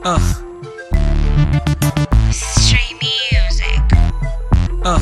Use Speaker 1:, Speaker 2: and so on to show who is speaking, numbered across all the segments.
Speaker 1: Uh,
Speaker 2: Stray music.
Speaker 1: uh,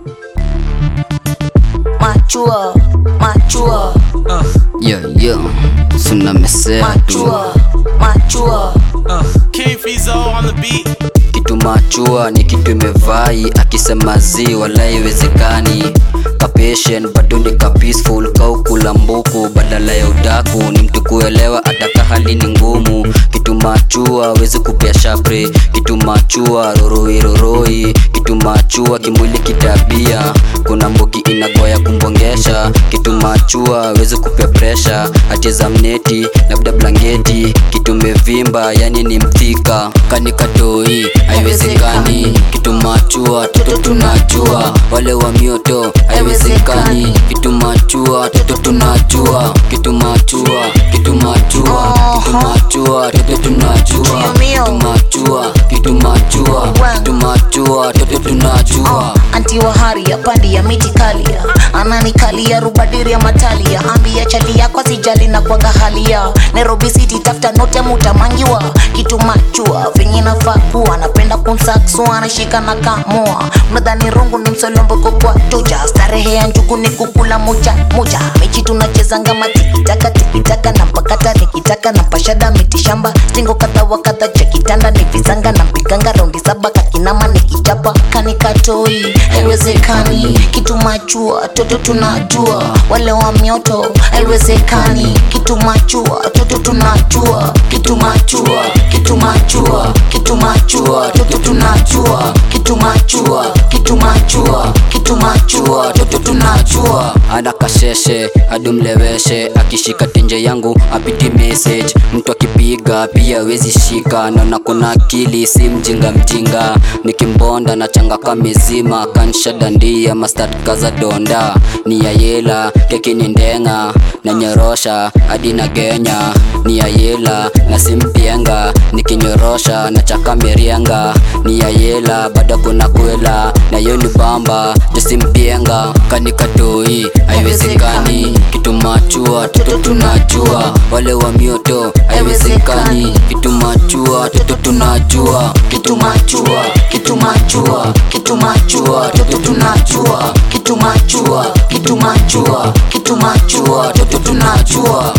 Speaker 3: Machua, machua,
Speaker 1: uh,
Speaker 4: Yo, yo, suna mesea tu
Speaker 3: machua, machua.
Speaker 1: uh.
Speaker 5: King Fizo on the beat.
Speaker 4: kitu machua ni kitu imevai akisema zi wala iwezekani kapatient bado ni ka peaceful kaukula mbuku badala ya udaku ni mtu kuelewa ataka hali ni ngumu kitu machua wezi kupea shapre kitu machua roroi roroi kitu machua kimwili kitabia kuna mbuki inagoya kumbongesha kitu machua wezi kupea presha acheza mneti labda blanketi kitu mevimba yani ni mthika kanikatoi haiwezekani kitu machua toto tunajua wale wa mioto haiwezekani kitu machua toto tunajua kitu machua kitu machua kitu machua toto tunajua kitu machua kitu machua kitu machua toto tunajua
Speaker 3: anti wa haria pandi ya miti kalia ananikalia rubadiri ya matalia ambia chali yako sijali na kwaga halia nairobi city tafuta note mutamangiwa kitu machua venye nafaa kuwa napenda kumsaksua anashika na kamua mnadhani rungu ni msolomboko kwa tuja starehe ya njugu ni kukula moja moja mechi tunachezanga matikitaka tikitaka na mpakata nikitaka na pashada mitishamba stingo kadha wa kadha cha kitanda ni visanga na mpiganga raundi saba kakinama nikichapa kanikatoi haiwezekani kitu machua toto tunajua wale wa mioto haiwezekani kitu machua toto tunajua kitu machua kitu machua kitu machua toto tunajua kitu machua kitu machua kitu machua toto tunajua
Speaker 4: ana kasheshe adumleweshe akishika tenje yangu apiti message mtu akipiga pia wezi shika naona kuna akili si mjinga mjinga nikimbonda na changa kamezima kanshadandia mastad kaza donda ni ya yela keki ni ndenga na nyorosha hadi na genya ni ya yela na simpienga nikinyorosha na chaka merienga ni ya yela bado kuna kwela na yo ni bamba josimpienga kanikatoi haiwezekani kitu machua toto tunajua wale wa mioto haiwezekani kitu machua toto tunajua
Speaker 3: kitu machua kitu machua kitu machua toto tunajua kitu machua kitu machua kitu machua toto tunajua